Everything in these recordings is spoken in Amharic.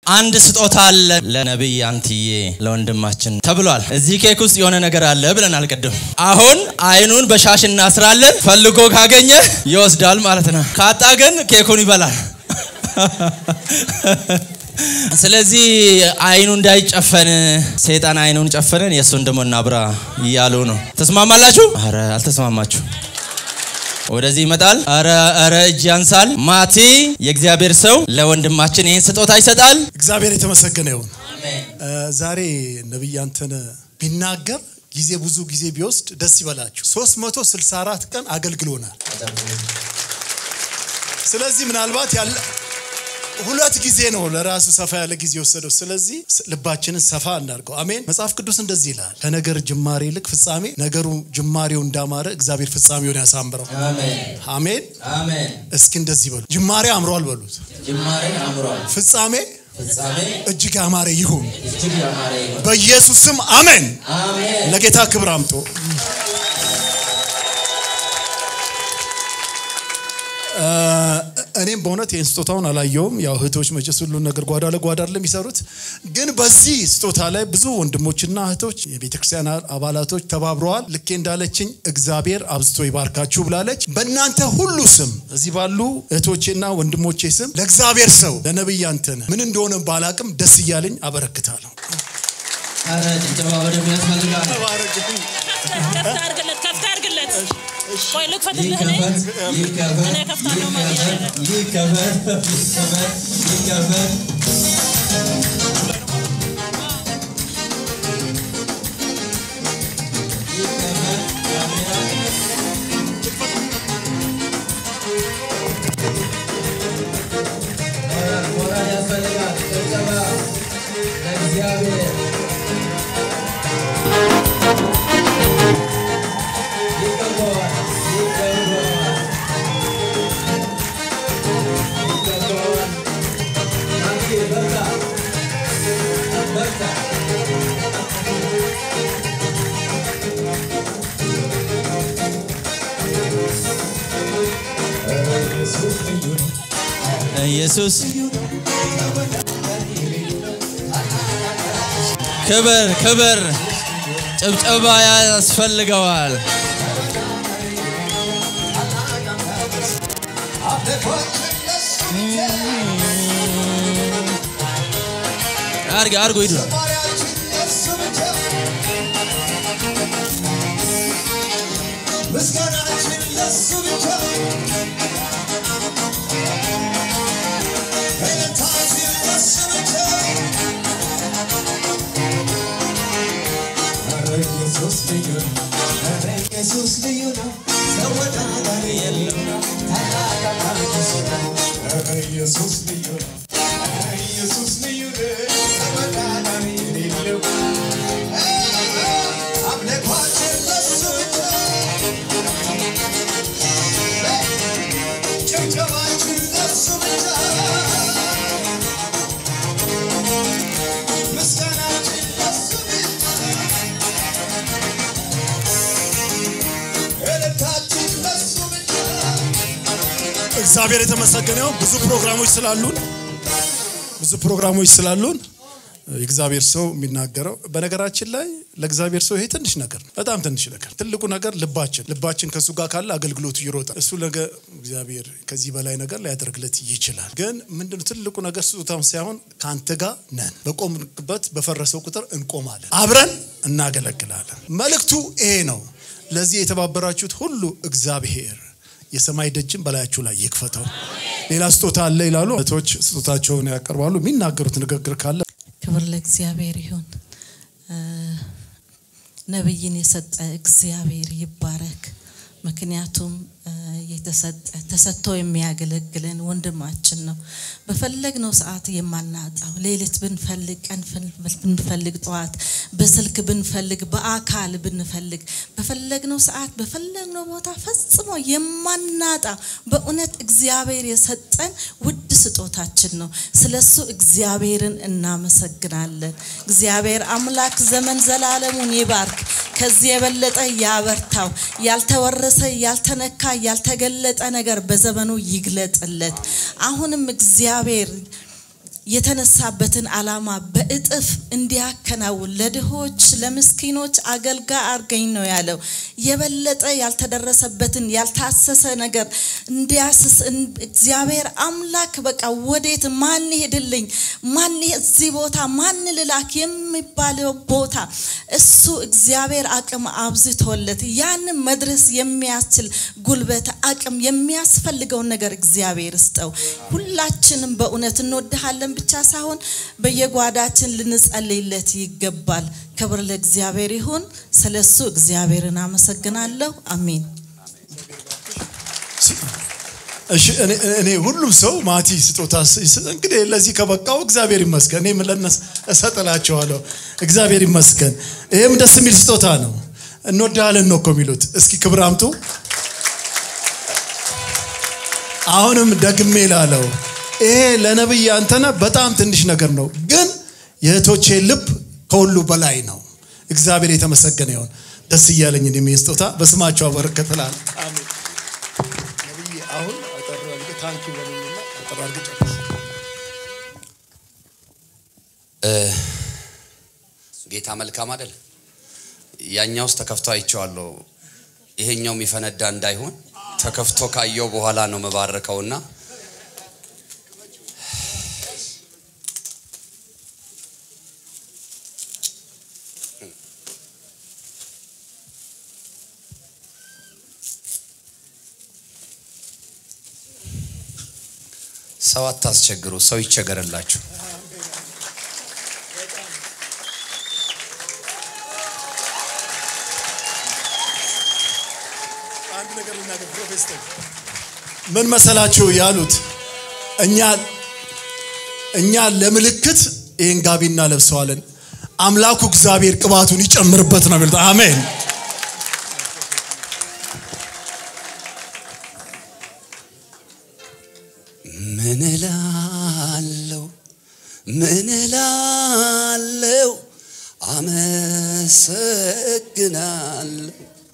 አንድ ስጦታ አለ ለነቢይ አንትዬ ለወንድማችን ተብሏል። እዚህ ኬክ ውስጥ የሆነ ነገር አለ ብለናል ቅድም። አሁን አይኑን በሻሽ እናስራለን። ፈልጎ ካገኘ ይወስዳል ማለት ነው። ካጣ ግን ኬኩን ይበላል። ስለዚህ አይኑ እንዳይጨፈን ሰይጣን አይኑን ጨፈንን፣ የእሱን ደግሞ እናብራ እያሉ ነው። ተስማማላችሁ? አረ አልተስማማችሁ። ወደዚህ ይመጣል። አረ አረ እጅ ያንሳል። ማቲ የእግዚአብሔር ሰው ለወንድማችን ይህን ስጦታ ይሰጣል። እግዚአብሔር የተመሰገነ ይሁን። ዛሬ ነቢይ አንተነህ ቢናገር ጊዜ ብዙ ጊዜ ቢወስድ ደስ ይበላችሁ። 364 ቀን አገልግሎናል። ስለዚህ ምናልባት ያለ ሁለት ጊዜ ነው ለራሱ ሰፋ ያለ ጊዜ ወሰደው። ስለዚህ ልባችንን ሰፋ እናድርገው። አሜን። መጽሐፍ ቅዱስ እንደዚህ ይላል፣ ከነገር ጅማሬ ይልቅ ፍጻሜ፣ ነገሩ ጅማሬው እንዳማረ እግዚአብሔር ፍጻሜውን ያሳምረው። አሜን። አሜን። እስኪ እንደዚህ በሉ፣ ጅማሬ አምሯል በሉት፣ ጅማሬ አምሯል፣ ፍጻሜ ፍጻሜ እጅግ ያማረ ይሁን እጅግ ያማረ ይሁን። በኢየሱስ ስም አሜን። አሜን። ለጌታ ክብር አምጦ እኔም በእውነት ይህን ስጦታውን አላየውም። ያው እህቶች መቼስ ሁሉን ነገር ጓዳ ለጓዳ አይደለም የሚሰሩት። ግን በዚህ ስጦታ ላይ ብዙ ወንድሞችና እህቶች የቤተ ክርስቲያን አባላቶች ተባብረዋል። ልኬ እንዳለችኝ እግዚአብሔር አብዝቶ ይባርካችሁ ብላለች። በእናንተ ሁሉ ስም እዚህ ባሉ እህቶቼና ወንድሞቼ ስም ለእግዚአብሔር ሰው ለነቢይ አንተነህ ምን እንደሆነ ባላቅም ደስ እያለኝ አበረክታለሁ። ኧረ ጭብጨባ በደንብ ያስፈልጋል። ከፍታ አድርግለት፣ ከፍታ አድርግለት። ቆይ ልክፈትልህ እኔ ይከፈት፣ ይከፈት፣ እኔ ከፍታለሁ ማለት ነው። ይከፈት፣ ይከፈት፣ ይከፈት። ሞራል ያስፈልጋል። ጭብጨባ ለእግዚአብሔር ይገባዋል፣ ይገባዋል፣ ይገባዋል። አንቺ በርታ፣ በርታ። ኢየሱስ ክብር ክብር ጭብጨባ ያስፈልገዋል። አርግ አርጎ ሂዱ። ምስጋናችን ለሱ ብቻ እልልታችን ለሱ ብቻ ኧረ ኢየሱስ ልዩ ነው ኧረ ኢየሱስ ልዩ ነው ተወዳዳሪ የለም ታላቅ አምላክ እሱ ነው ኧረ ኢየሱስ ልዩ ነው ኧረ ኢየሱስ ልዩ ነው ተወዳዳሪ የሌለው አምልኳችን ለሱ ብቻ ጭብጨባችን ለሱ ብቻ ምስጋናችን ለሱ ብቻ እልልታችን ለሱ ብቻ እግዚአብሔር የተመሰገነው ብዙ ፕሮግራሞች ስላሉን ብዙ ፕሮግራሞች ስላሉን የእግዚአብሔር ሰው የሚናገረው በነገራችን ላይ ለእግዚአብሔር ሰው ይሄ ትንሽ ነገር ነው። በጣም ትንሽ ነገር። ትልቁ ነገር ልባችን ልባችን ከእሱ ጋር ካለ አገልግሎቱ ይሮጣል። እሱ ነገ እግዚአብሔር ከዚህ በላይ ነገር ሊያደርግለት ይችላል። ግን ምንድነው ትልቁ ነገር ስጦታም ሳይሆን ከአንተ ጋር ነን። በቆምበት በፈረሰው ቁጥር እንቆማለን፣ አብረን እናገለግላለን። መልእክቱ ይሄ ነው። ለዚህ የተባበራችሁት ሁሉ እግዚአብሔር የሰማይ ደጅን በላያችሁ ላይ ይክፈተው። ሌላ ስጦታ አለ ይላሉ እህቶች፣ ስጦታቸውን ያቀርባሉ። የሚናገሩት ንግግር ካለ ክብር ለእግዚአብሔር ይሁን። እ ነቢይን የሰጠ እግዚአብሔር ይባረክ። ምክንያቱም እ የተሰጠ ተሰጥቶ የሚያገለግለን ወንድማችን ነው። በፈለግነው ሰዓት የማናጣው ሌሊት ብንፈልግ፣ ቀን ብንፈልግ፣ ጠዋት በስልክ ብንፈልግ፣ በአካል ብንፈልግ፣ በፈለግነው ሰዓት በፈለግነው ቦታ ፈጽሞ የማናጣ በእውነት እግዚአብሔር የሰጠን ውድ ስጦታችን ነው። ስለሱ እግዚአብሔርን እናመሰግናለን። እግዚአብሔር አምላክ ዘመን ዘላለሙን ይባርክ። ከዚህ የበለጠ ያበርታው። ያልተወረሰ ያልተነካ ያልተገለጠ ነገር በዘመኑ ይግለጥለት። አሁንም እግዚአብሔር የተነሳበትን ዓላማ በእጥፍ እንዲያከናውን ለድሆች ለምስኪኖች አገልጋይ አርገኝ ነው ያለው። የበለጠ ያልተደረሰበትን ያልታሰሰ ነገር እንዲያስስ እን- እግዚአብሔር አምላክ በቃ ወዴት ማን ይሄድልኝ ማን እዚህ ቦታ ማን ልላክ የሚባለው ቦታ እሱ እግዚአብሔር አቅም አብዝቶለት ያንን መድረስ የሚያስችል ጉልበት አቅም የሚያስፈልገውን ነገር እግዚአብሔር ስጠው። ሁላችንም በእውነት እንወድሃለን ብቻ ሳይሆን በየጓዳችን ልንጸልይለት ይገባል። ክብር ለእግዚአብሔር ይሁን። ስለሱ እግዚአብሔርን አመሰግናለሁ። አሜን። እሺ እኔ እኔ ሁሉም ሰው ማቲ ስጦታ ሲሰጥ እንግዲህ ለዚህ ከበቃው እግዚአብሔር ይመስገን። እኔም ለነሱ እሰጥላቸዋለሁ። እግዚአብሔር ይመስገን። ይሄም ደስ የሚል ስጦታ ነው። እንወዳለን ነው እኮ የሚሉት። እስኪ ክብር አምጡ። አሁንም ደግሜ ላለው ይሄ ለነብይ አንተነህ በጣም ትንሽ ነገር ነው፣ ግን የእህቶቼ ልብ ከሁሉ በላይ ነው። እግዚአብሔር የተመሰገነ ይሁን። ደስ እያለኝ እኔም ይሄን ስጦታ በስማቸው አበረከትላል። አሜን። ነብይ አሁን አጠር አድርገህ ታንኪ በሉኝና አጠር አድርገህ ጨርስ። ጌታ መልካም አይደል? ያኛው ውስጥ ተከፍቶ አይቼዋለሁ። ይሄኛው የሚፈነዳ እንዳይሆን ተከፍቶ ካየው በኋላ ነው መባረከውና ሰው አታስቸግሩ፣ ሰው ይቸገርላችሁ። አንድ ነገር ልናገር ፕሮፌሰር ምን መሰላችሁ ያሉት እኛ እኛ ለምልክት ይህን ጋቢ እናለብሰዋለን አምላኩ እግዚአብሔር ቅባቱን ይጨምርበት ነው የሚሉት አሜን ምን እላለሁ ምን እላለሁ አመሰግናለሁ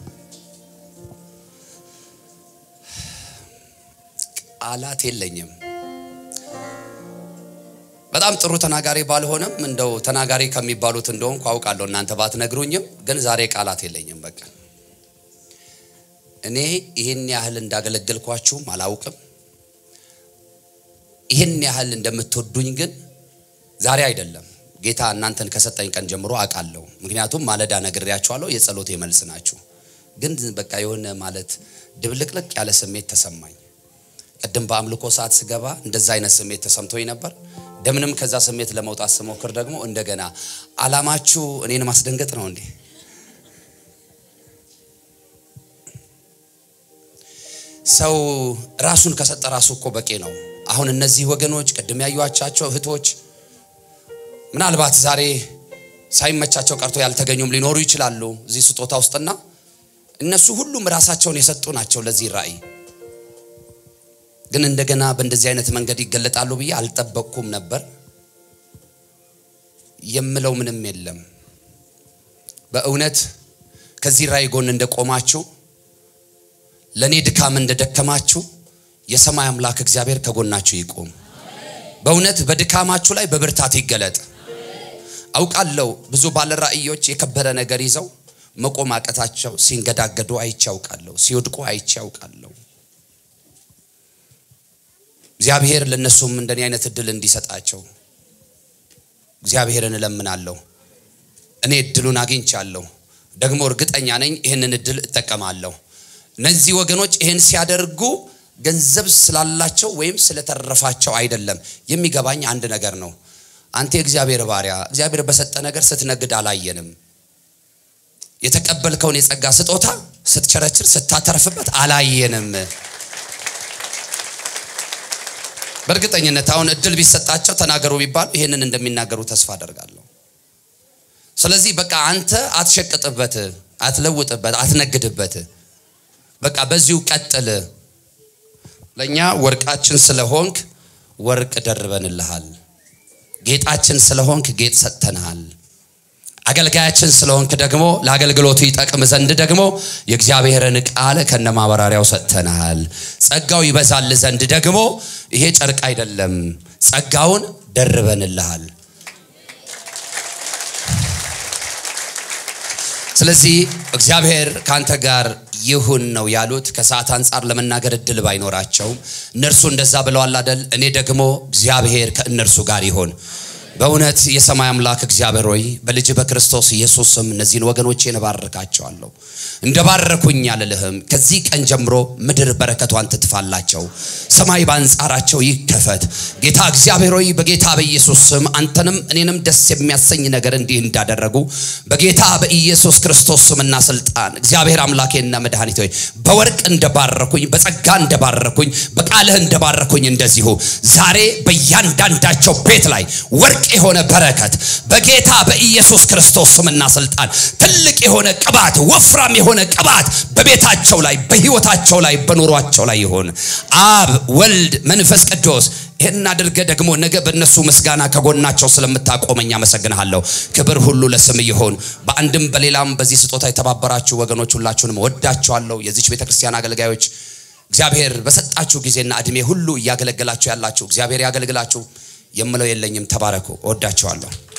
ቃላት የለኝም በጣም ጥሩ ተናጋሪ ባልሆነም እንደው ተናጋሪ ከሚባሉት እንደሆንኩ አውቃለሁ እናንተ ባትነግሩኝም ግን ዛሬ ቃላት የለኝም በቃ እኔ ይህን ያህል እንዳገለገልኳችሁም አላውቅም ይህን ያህል እንደምትወዱኝ ግን ዛሬ አይደለም ጌታ እናንተን ከሰጠኝ ቀን ጀምሮ አውቃለሁ ምክንያቱም ማለዳ ነግሬያችኋለሁ የጸሎቴ መልስ ናችሁ ግን በቃ የሆነ ማለት ድብልቅልቅ ያለ ስሜት ተሰማኝ ቅድም በአምልኮ ሰዓት ስገባ እንደዛ አይነት ስሜት ተሰምቶኝ ነበር ደምንም ከዛ ስሜት ለመውጣት ስሞክር ደግሞ እንደገና አላማችሁ እኔን ማስደንገጥ ነው እንዴ ሰው ራሱን ከሰጠ ራሱ እኮ በቂ ነው አሁን እነዚህ ወገኖች ቅድም ያዩዋቻቸው እህቶች ምናልባት ዛሬ ሳይመቻቸው ቀርቶ ያልተገኙም ሊኖሩ ይችላሉ እዚህ ስጦታ ውስጥና እነሱ ሁሉም ራሳቸውን የሰጡ ናቸው ለዚህ ራእይ ግን እንደገና በእንደዚህ አይነት መንገድ ይገለጣሉ ብዬ አልጠበቅኩም ነበር የምለው ምንም የለም በእውነት ከዚህ ራእይ ጎን እንደቆማችሁ ለእኔ ድካም እንደደከማችሁ የሰማይ አምላክ እግዚአብሔር ከጎናችሁ ይቁም በእውነት በድካማችሁ ላይ በብርታት ይገለጥ አውቃለሁ ብዙ ባለ ራእዮች የከበረ ነገር ይዘው መቆም አቀታቸው ሲንገዳገዱ አይቼ አውቃለሁ ሲወድቁ አይቼ አውቃለሁ እግዚአብሔር ለእነሱም እንደኔ አይነት እድል እንዲሰጣቸው እግዚአብሔርን እለምናለሁ እኔ እድሉን አግኝቻለሁ ደግሞ እርግጠኛ ነኝ ይህንን እድል እጠቀማለሁ እነዚህ ወገኖች ይህን ሲያደርጉ ገንዘብ ስላላቸው ወይም ስለተረፋቸው አይደለም የሚገባኝ አንድ ነገር ነው አንተ የእግዚአብሔር ባሪያ እግዚአብሔር በሰጠ ነገር ስትነግድ አላየንም የተቀበልከውን የጸጋ ስጦታ ስትቸረችር ስታተርፍበት አላየንም በእርግጠኝነት አሁን እድል ቢሰጣቸው ተናገሩ ቢባሉ ይህንን እንደሚናገሩ ተስፋ አደርጋለሁ ስለዚህ በቃ አንተ አትሸቅጥበት አትለውጥበት አትነግድበት በቃ በዚሁ ቀጥል ለእኛ ወርቃችን ስለሆንክ ወርቅ ደርበንልሃል ጌጣችን ስለሆንክ ጌጥ ሰጥተንሃል አገልጋያችን ስለሆንክ ደግሞ ለአገልግሎቱ ይጠቅም ዘንድ ደግሞ የእግዚአብሔርን ቃል ከነ ማበራሪያው ሰጥተንሃል ጸጋው ይበዛል ዘንድ ደግሞ ይሄ ጨርቅ አይደለም ጸጋውን ደርበንልሃል። ስለዚህ እግዚአብሔር ከአንተ ጋር ይሁን ነው ያሉት። ከሰዓት አንጻር ለመናገር እድል ባይኖራቸውም እነርሱ እንደዛ ብለዋል አደል? እኔ ደግሞ እግዚአብሔር ከእነርሱ ጋር ይሁን። በእውነት የሰማይ አምላክ እግዚአብሔር ሆይ በልጅ በክርስቶስ ኢየሱስ ስም እነዚህን ወገኖቼን እባርካቸዋለሁ። እንደባረኩኝ አልልህም። ከዚህ ቀን ጀምሮ ምድር በረከቷን ትትፋላቸው፣ ሰማይ በአንጻራቸው ይከፈት። ጌታ እግዚአብሔር ሆይ በጌታ በኢየሱስ ስም አንተንም እኔንም ደስ የሚያሰኝ ነገር እንዲህ እንዳደረጉ በጌታ በኢየሱስ ክርስቶስ ስምና ስልጣን እግዚአብሔር አምላኬና መድኃኒት ሆይ በወርቅ እንደባረኩኝ፣ በጸጋ እንደባረኩኝ፣ በቃልህ እንደባረኩኝ እንደዚሁ ዛሬ በእያንዳንዳቸው ቤት ላይ ወርቅ የሆነ በረከት በጌታ በኢየሱስ ክርስቶስ ስምና ስልጣን ትልቅ የሆነ ቅባት ወፍራም የሆነ ቅባት በቤታቸው ላይ በህይወታቸው ላይ በኑሯቸው ላይ ይሁን። አብ ወልድ መንፈስ ቅዱስ ይህን አድርገ ደግሞ ነገ በእነሱ ምስጋና ከጎናቸው ስለምታቆመኝ አመሰግንሃለሁ። ክብር ሁሉ ለስም ይሁን። በአንድም በሌላም በዚህ ስጦታ የተባበራችሁ ወገኖች ሁላችሁንም ወዳችኋለሁ። የዚች ቤተ ክርስቲያን አገልጋዮች እግዚአብሔር በሰጣችሁ ጊዜና እድሜ ሁሉ እያገለገላችሁ ያላችሁ እግዚአብሔር ያገልግላችሁ። የምለው የለኝም። ተባረኩ። እወዳችኋለሁ።